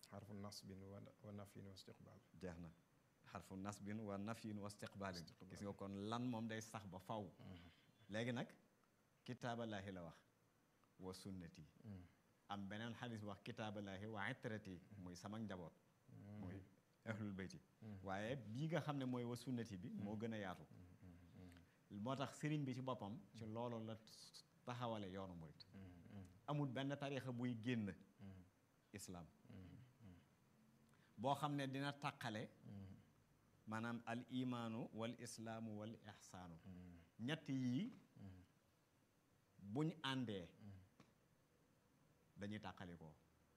xarfu nasbin wa wa nafyin wa istiqbaal jeex na xarfu nasbin wa nafyin wa istiqbaalin gis nga kon lan moom day sax ba faw léegi nag kitaaballaahi la wax wa sunnati am beneen xadis wax kitaaballaahi wa itrati muy sama njaboot muy ahlul bayti waaye bii nga xam ne mooy wa sunnati bi moo gën a yaatu moo tax sëriñ bi ci boppam ci loolu la taxawale yoonu murit amul benn tarixa buy génn islaam boo xam ne dina taqale maanaam al imaanu wal islaamu wal ixsaanu ñett yii buñ àndee dañuy tàqalikoo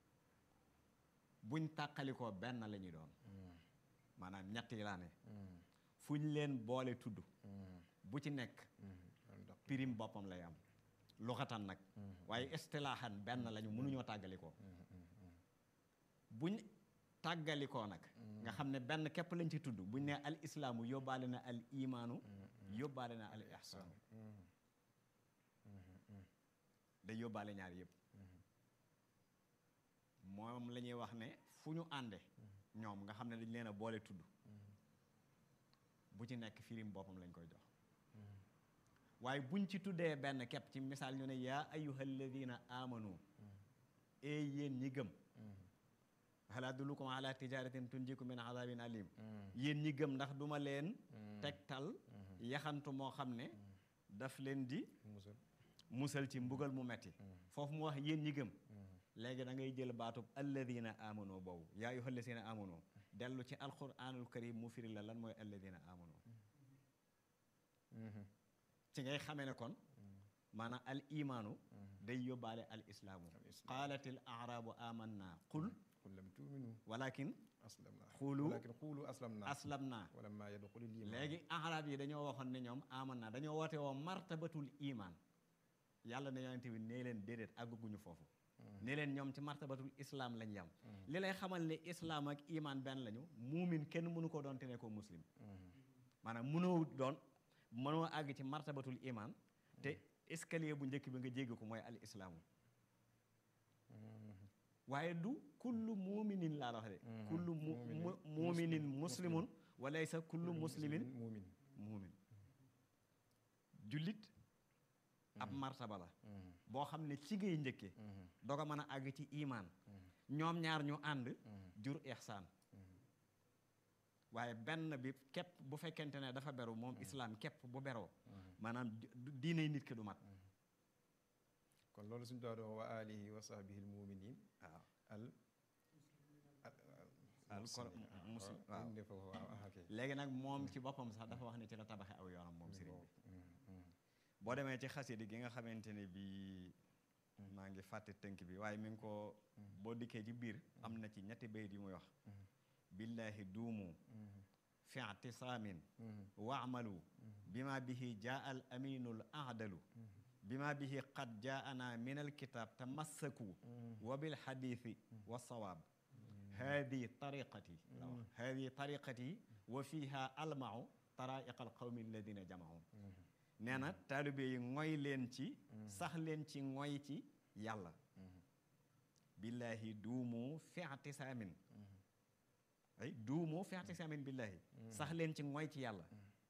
buñ tàqalikoo benn la ñuy doon maanaam ñett yi laa ne fu ñu leen boole tudd bu ci nekk pirim boppam lay am luxatan nag waaye istilaaxan benn lañu mënuñoo tàggalikoo buñ tàggalikoo nag nga xam ne benn képp lañ ci tudd buñ ne al islaamu yóbbaale na al imaanu yóbbaale na al ihsaanu day yóbbaale ñaar yëpp moom la ñuy wax ne fu ñu ànde ñoom nga xam ne dañ leen a boole tudd bu ci nekk firim boppam lañ koy jox waaye buñ ci tuddee benn képp ci misaal ñu ne yaa ayyuha alladina amanu ee yéen ñi gëm hal adullukum ala tijaratin tunjikum min adabin alim yéen ñi gëm ndax duma leen tegtal yaxantu moo xam ne daf leen di musal musal ci mbugal mu metti foofu mu wax yéen ñi gëm léegi da ngay jël baatub alladina amano boobu yaa ayyuha alladina amano dellu ci alquranul karim mu firi la lan mooy alladina amano ci ngay xamee ne kon maanaam al imaanu day yóbbaale al islaamu qaalat al arabu amanna qul qul lam tuuminu walakin aslamna Xuulu walakin xuulu aslamna aslamna wala maa yadxulil iman léegi arab yi dañoo waxoon ne ñoom amanna dañoo woote woo martabatul iman yàlla ne yonente bi nee leen déedéet àgguguñu foofu ne leen ñoom ci martabatul islam lañ yam li lay xamal ne islam ak iman benn lañu muumin kenn mënu ko doon te ne ko muslim maanaam mënoo doon mënoo àgg ci martabatul iman te escalier bu njëkk bi nga jéggi ko mooy al islaamu waaye du kullu muuminin laa la wax de kullu mu mu muuminin muslimun wa laysa kullu muslimin muumin muumin jullit ab martaba la boo xam ne ci ngay njëkke doog a mën a àgg ci imaan ñoom ñaar ñu ànd jur ihsaan waaye benn bi képp bu fekkente ne dafa beru moom islaam képp bu beroo maanaam diiney nit ki du mat kon loolu suñu doon wax wa alihi wa sahbihi al muminin waaw al al kon muslim waaw indi foofu waaw ah, ok léegi nag moom ci boppam sax dafa wax ne ci la tabaxe aw yoonam moom sëriñ bi boo demee ci xasidi gi nga xamante ne bi maa ngi fàtte tënk bi waaye mi ngi ko boo dikkee ci biir am na ci ñetti bayit yu muy wax billahi duumu fi i'tisaamin waamalu bima bihi jaa al aminul aadalu bima bihi qad jaana min alkitab tamassaku wa bilxadithi wa sawaab hadi tariqati la wax hadi tariqati wa fiha almau taraiqa alqawmi alladina jamaun nee na taalibe yi ngoy leen ci sax leen ci ngoy ci yàlla billahi duumu fi i'tisaamin ay duumu fi i'tisaamin billahi sax leen ci ngoy ci yàlla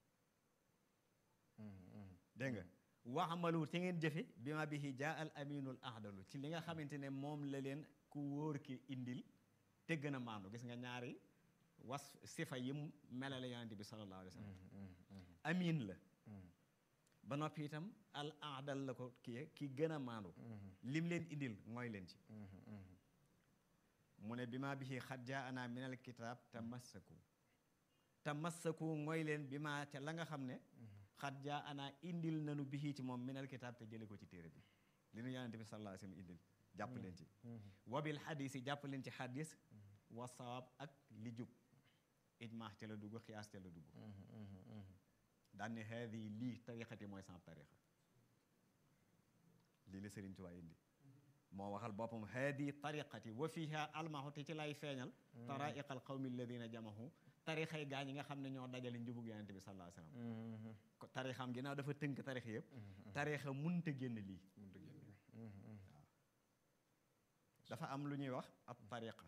dégg nga waxamalu te ngeen jëfe bi ma bihi jaa al aminul ahdalu ci li nga xamante ne moom la leen ku wóor ki indil te gën a maandu gis nga ñaari was sifa yi mu melale yonente bi sallallahu alayhi wa sallam amin la ba noppi itam al ahdal la ko kii ki gën a maandu lim leen indil mooy leen ci mu ne bi ma bihi xat jaa ana min al kitab tamassaku tamassaku mooy leen bi ma ca la nga xam ne xat jaa ana indil nanu bihi ci moom min al kitab te jële ko ci téere bi li nu yonente bi sallallahu alayhi wa sallam indil jàpp leen ci wabil xadis yi jàpp leen ci xadis wa sawaab ak li jub ijmaax ca la dugg xiyaas ca la dugg daan ne haadi lii tariqati mooy sama tariqa lii la Sëriñ Tuubaa indi moo waxal boppam haadi tariqati wa fiha almahu te ci lay feeñal taraiqa al qawmi alladina jamahu tarixay gaa ñi nga xam ne ñoo dajale njubug yonente bi sallallahu alayhi wasallam ko tarixam ginnaaw dafa tënk tarix yëpp tarixa munta génn lii mun dëgg dafa am lu ñuy wax ab tariqa